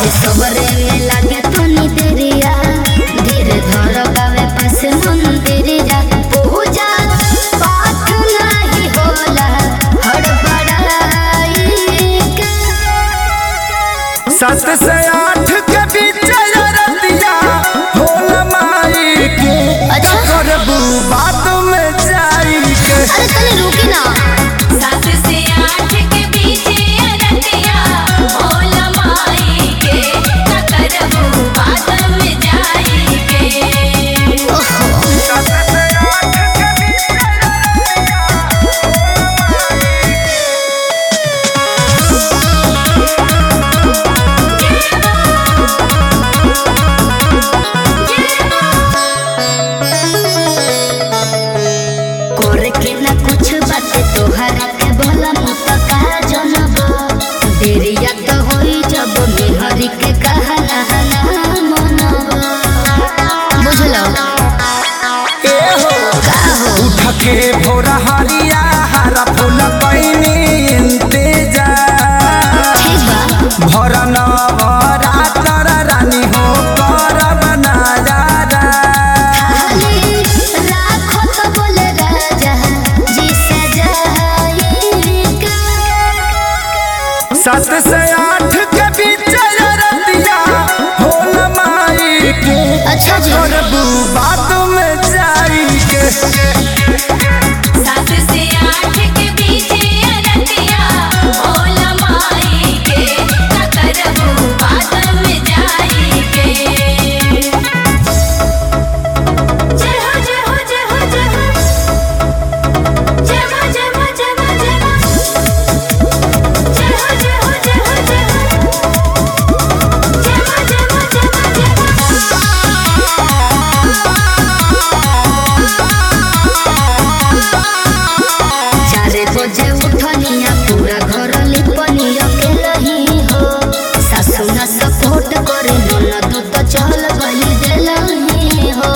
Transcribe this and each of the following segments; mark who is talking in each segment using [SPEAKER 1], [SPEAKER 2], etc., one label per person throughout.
[SPEAKER 1] अभी सबरे में लागे तनी देरिया धीरे धर गावे पास मंदिरिया पूजा पाठ नहीं होला हड़बड़ाई के
[SPEAKER 2] सात से आठ के बीच रतिया होल माई के
[SPEAKER 1] अच्छा।
[SPEAKER 2] करबू बात में जाई के
[SPEAKER 1] अरे तनी रुकी ना
[SPEAKER 3] सात से आठ के बीच अरतिया भोला माई के न करबू बात में जाई के
[SPEAKER 2] सात से आठ के बीच
[SPEAKER 1] करे के ना कुछ बात तोहरा के भला मुत का जनब देरिया तो होई जब मेहरी के कहना ना मनब बुझलो
[SPEAKER 2] ए हो
[SPEAKER 1] का हो
[SPEAKER 2] उठ के भोर हरिया हरा फूल पैनी इंतजार
[SPEAKER 1] ठीक बा
[SPEAKER 2] भर नवरात्र रानी हो करब नजारा
[SPEAKER 1] खाली राखो तो बोले राजा जी सजाई का
[SPEAKER 2] सात से आठ के बीच रतिया होल माई के
[SPEAKER 1] अच्छा जी
[SPEAKER 2] करबू बात में जाई के
[SPEAKER 3] सात से आठ के बीच अरतिया भोला माई के न करबू बात में जाई के जय हो जय हो जय हो जय हो जय हो जय हो जय हो जय हो जय हो जय हो जय हो जय हो जय हो जय हो जय हो
[SPEAKER 1] चारे बजे उठनिया पूरा घर लिपनिया के लही हो सासु न सपोर्ट करे ननद तो चल गई देलही हो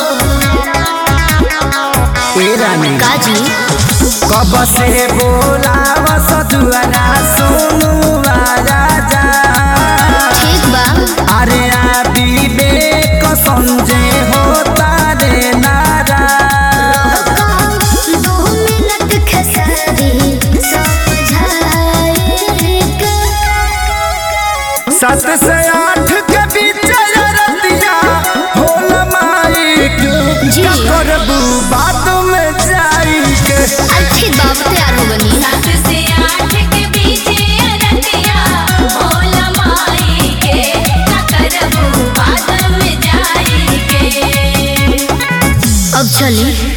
[SPEAKER 2] ए रानी
[SPEAKER 1] काजी
[SPEAKER 2] कब से बोलाव सजुआना सुनु राजा
[SPEAKER 1] ठीक बा
[SPEAKER 2] अरे आ विवेक संजय होता रे नारा
[SPEAKER 1] दो मिनट खेसारी समझाए के
[SPEAKER 2] सात से आठ के बीच रतिया होल माई के
[SPEAKER 1] जी।
[SPEAKER 2] करबू बात में जाई के
[SPEAKER 1] अरे ठीक बा अब तैयार हो बनी
[SPEAKER 3] सात से आठ के बीच अरतिया भोला माई के न करबू बात में जाई के
[SPEAKER 1] अब चली